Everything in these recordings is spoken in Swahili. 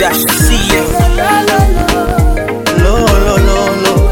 Dash CM. Lo, lo, lo, lo.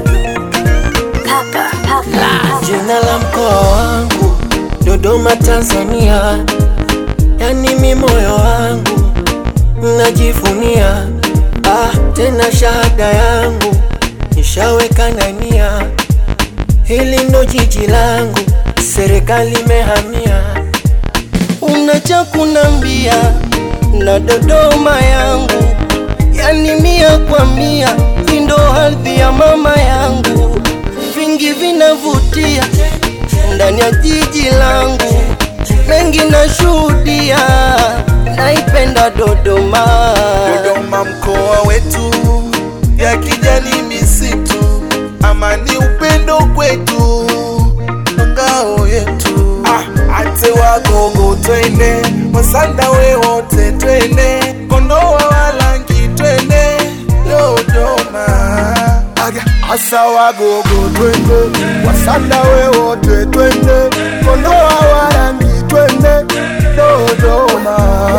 Jina la mkoa wangu Dodoma, Tanzania, yani mi moyo wangu najivunia. Ah, tena shahada yangu nishaweka nania, hili ndo jiji langu, serikali imehamia. Una cha kunambia na Dodoma yangu, yani mia kwa mia, hii ndo ardhi ya mama yangu, vingi vinavutia ndani ya jiji langu, mengi nashuhudia, naipenda Dodoma. Dodoma mkoa wetu, ya kijani misitu, amani upendo kwetu, ngao yetu. Ah, ate wagogo twende, wasanda we wote twende, kondoa walangi twende, Dodoma. Aga, asa wagogo twende, wasanda we wote twende, kondoa walangi twende, Dodoma.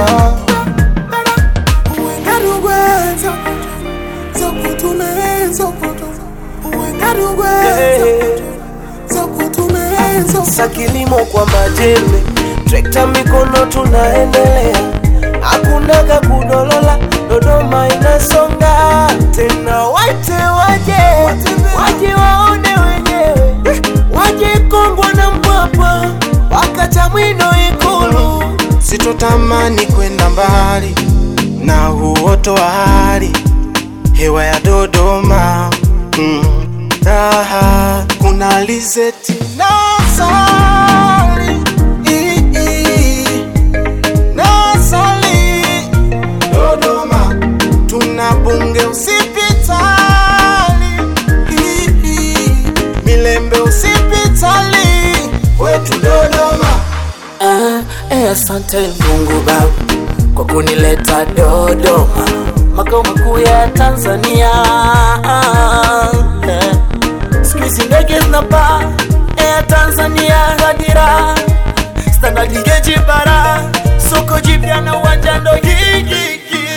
Sa kilimo kwa majembe, trekta mikono tunaendelea, hakunaga kudolola, Dodoma inasonga tena, waite waje waje waone wenyewe, waje Kongwa na Mpwapwa mpaka Chamwino Ikulu. Sitotamani kwenda mbali na uoto wa hali hewa ya Dodoma mm. Raha kuna alizeti na asali I- i- na asali Dodoma tuna bunge usipitali I- i- Milembe usipitali wetu Dodoma Ah, eh, asante Mungu Baba kwa kunileta Dodoma, makao makuu ya Tanzania. Ah, eh. Siku hizi ndege zinapaa Air Tanzania hadira standard gauge bara soko jipya na uwanja ndo gigi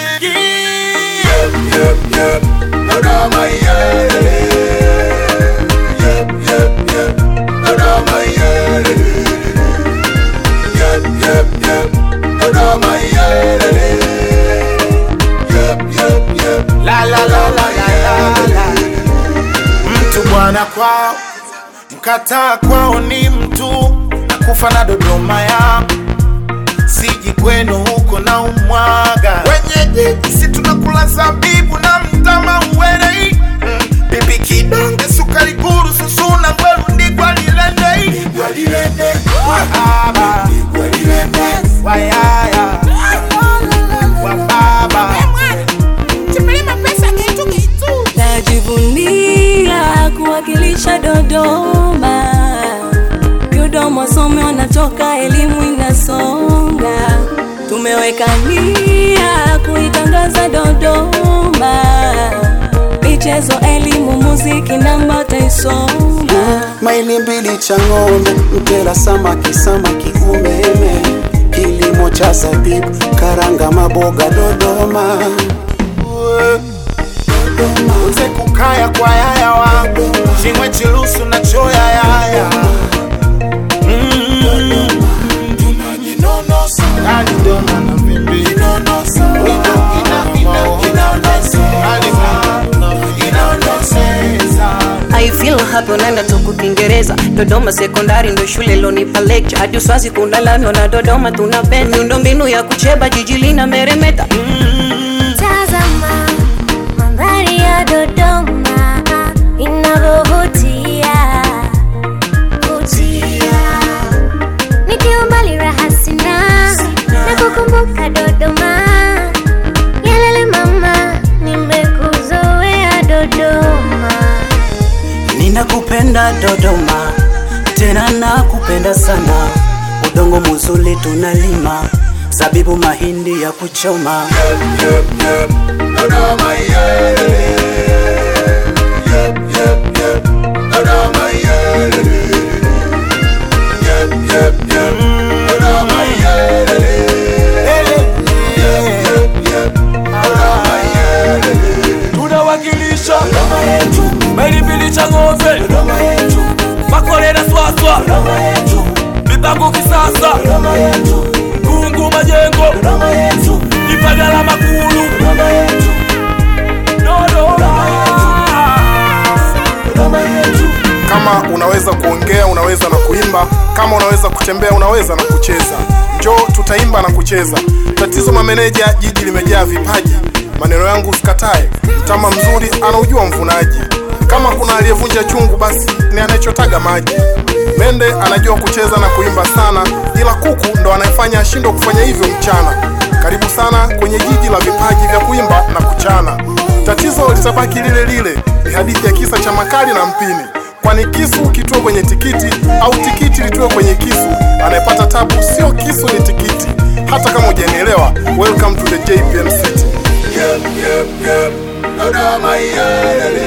La la la la la la la. Mtu bwana kwao, mkataa kwao ni mtu na kufa na Dodoma ya siji kwenu huko na umwaga wenyeji, si tunakula zabibu na mtama uwelei mm. bibi kidonge sukari guru susuna ngwelu ndigwa lilendei wahaba wayaya wababa Najivunia kuwakilisha Dodoma. Dodoma wasome wanatoka, elimu inasonga. Tumeweka nia kuitangaza Dodoma, michezo, elimu, muziki namba taisonga. maili mbili cha ng'ombe, mtela samaki, samaki umeme, kilimo cha zabibu, karanga, maboga Dodoma. uze kukaya kwa yaya wangu chimwe chilusu na choya yaya Mm. Hadi dona na vimbi. Ina- ina- hadi inaoneseza. I feel happy unaenda tuku Kiingereza Dodoma sekondari ndo shule lonipa lecture hadi uswazi kuna lami na Dodoma tunapenda miundo mbinu ya kucheba jiji lina meremeta Tazama mandhari ya Dodoma inavyovutia vutia, nikiwa mbali raha sina na kukumbuka Dodoma. Yalele mama, nimekuzoea Dodoma. Ninakupenda Dodoma, tena nakupenda sana. Udongo muzuri tunalima, zabibu, mahindi ya kuchoma. Dodoma, yeah. Dodoma, yeah. Marangu Kisasa, Kungu Majengo, Ipagala Makulu, Dodoma. Kama unaweza kuongea, unaweza na kuimba. Kama unaweza kutembea, unaweza na kucheza. Njoo tutaimba na kucheza. Tatizo mameneja, jiji limejaa vipaji. Maneno yangu usikatae, mtama mzuri anaujua mvunaji. Kama kuna aliyevunja chungu, basi ni anayechotaga maji. Mende anajua kucheza na kuimba sana, ila kuku ndo anayefanya ashindwe kufanya hivyo mchana. Karibu sana kwenye jiji la vipaji vya kuimba na kuchana. Tatizo litabaki lile lile, ni hadithi ya kisa cha makali na mpini kwani kisu kitue kwenye tikiti au tikiti litue kwenye kisu. Anayepata tabu sio kisu, ni tikiti. Hata kama hujanielewa, welcome to the JPM City. Dodoma, yeah,